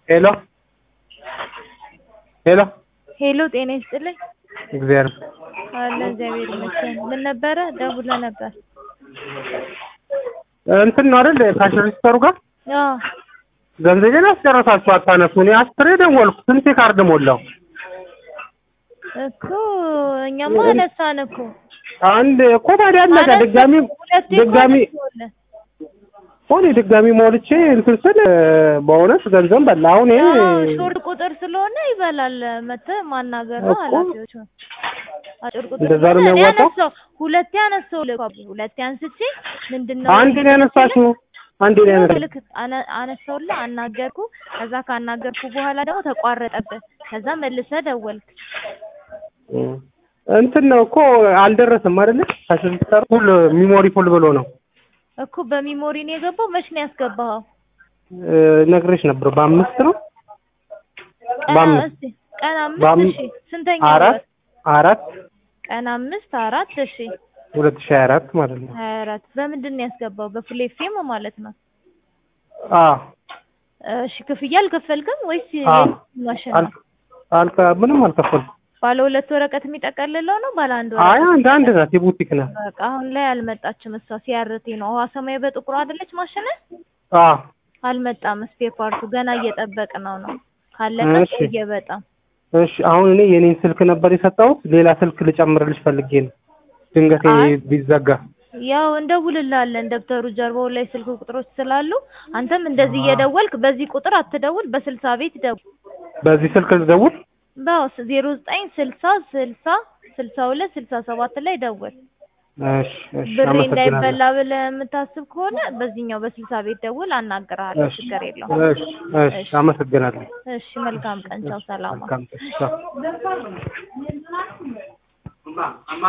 ሄሎ ሄሎ ሄሎ ጤና ይስጥልኝ። እግዚአብሔር አለ እግዚአብሔር ይመስገን። ምን ነበረ? ደውለ ነበር። እንትን ነው አይደል ካሽ ሬጅስተሩ ጋር አዎ ገንዘቤን አስጨረሳችሁ አታነሱ። እኔ አስሬ ደወልኩ። ስንቴ ካርድ ሞላው? እኮ እኛማ አነሳን እኮ አንድ እኮ ታዲያ አለቀ። አነሳን። ድጋሚ ሁለቴ እኮ ድጋሚ አነሳሁልህ። ሆኔ ድጋሚ ሞልቼ እንትን ስል በእውነት ገንዘብ በላ። አሁን ይሄ አዎ ሾርት ቁጥር ስለሆነ ይበላል። መተህ ማናገር ነው እኮ። ኃላፊዎቹ አጭር ቁጥር እንደዛ ነው ስለሆነ እኔ የሚያዋጣው? አነሳሁ። ሁለቴ አነሳሁልህ እኮ ሁለቴ አንስቼ ምንድነው አንዴ ነው ያነሳሽው። አንዴ ነው ያነሳሽው። ልክ አነ- አነሳሁልህ፣ አናገርኩ። ከዛ ካናገርኩ በኋላ ደግሞ ተቋረጠብህ። ከዛ መልሰህ ደወልክ። እንትን ነው እኮ አልደረስም አይደለ? ካሽ ሬጅስተሩ ፉል ሚሞሪ ፉል ብሎ ነው እኮ በሚሞሪ ነው የገባው። መች ነው ያስገባኸው? እ፣ ነግሬሽ ነበር። በአምስት ነው ቀን በአምስት እስቲ ቀን አምስት በአም- እሺ፣ ስንተኛ አራት ወር? አራት ቀን አምስት አራት እሺ፣ ሁለት ሺህ ሀያ አራት ማለት ነው። ሀያ አራት በምንድን ነው ያስገባው? በፉል ኤፍኤም ማለት ነው። አዎ እሺ፣ ክፍያ አልከፈልክም ወይስ አዎ። ማሽን ነው? አልከ አልከ ምንም አልከፈልኩም። ባለ ሁለት ወረቀት የሚጠቀልለው ነው ባለ አንድ አይ ወረቀት? አንድ አንድ ናት የቡቲክ ናት። በቃ አሁን ላይ አልመጣችም። እሷ ሲያርቴ ነው ውሃ ሰማያዊ በጥቁሩ አይደለች ማሽን አዎ አልመጣም። ስፔር ፓርቱ ገና እየጠበቅ ነው ነው ካለቀ እሺ። ቆየ በጣም እሺ አሁን እኔ የኔን ስልክ ነበር የሰጠሁት። ሌላ ስልክ ልጨምርልሽ ፈልጌ ነው ድንገት አይ። ቢዘጋ። ያው እንደውልላለን ደብተሩ ጀርባው ላይ ስልክ ቁጥሮች ስላሉ አንተም እንደዚህ እየደወልክ በዚህ ቁጥር አትደውል፣ በስልሳ ቤት ደውል። በዚህ ስልክ ልደውል? በውስ ዜሮ ዘጠኝ ስልሳ ስልሳ ስልሳ ሁለት ስልሳ ሰባት ላይ ደውል። እሺ እሺ ብሬ አመሰግናለሁ። እንዳይበላ ብለህ የምታስብ ከሆነ በዚህኛው በስልሳ ቤት ደውል፣ አናግርሃለሁ። እሺ ችግር የለውም። እሺ እሺ አመሰግናለሁ። እሺ መልካም ቀን፣ ቻው፣ ሰላም። መልካም ቻው።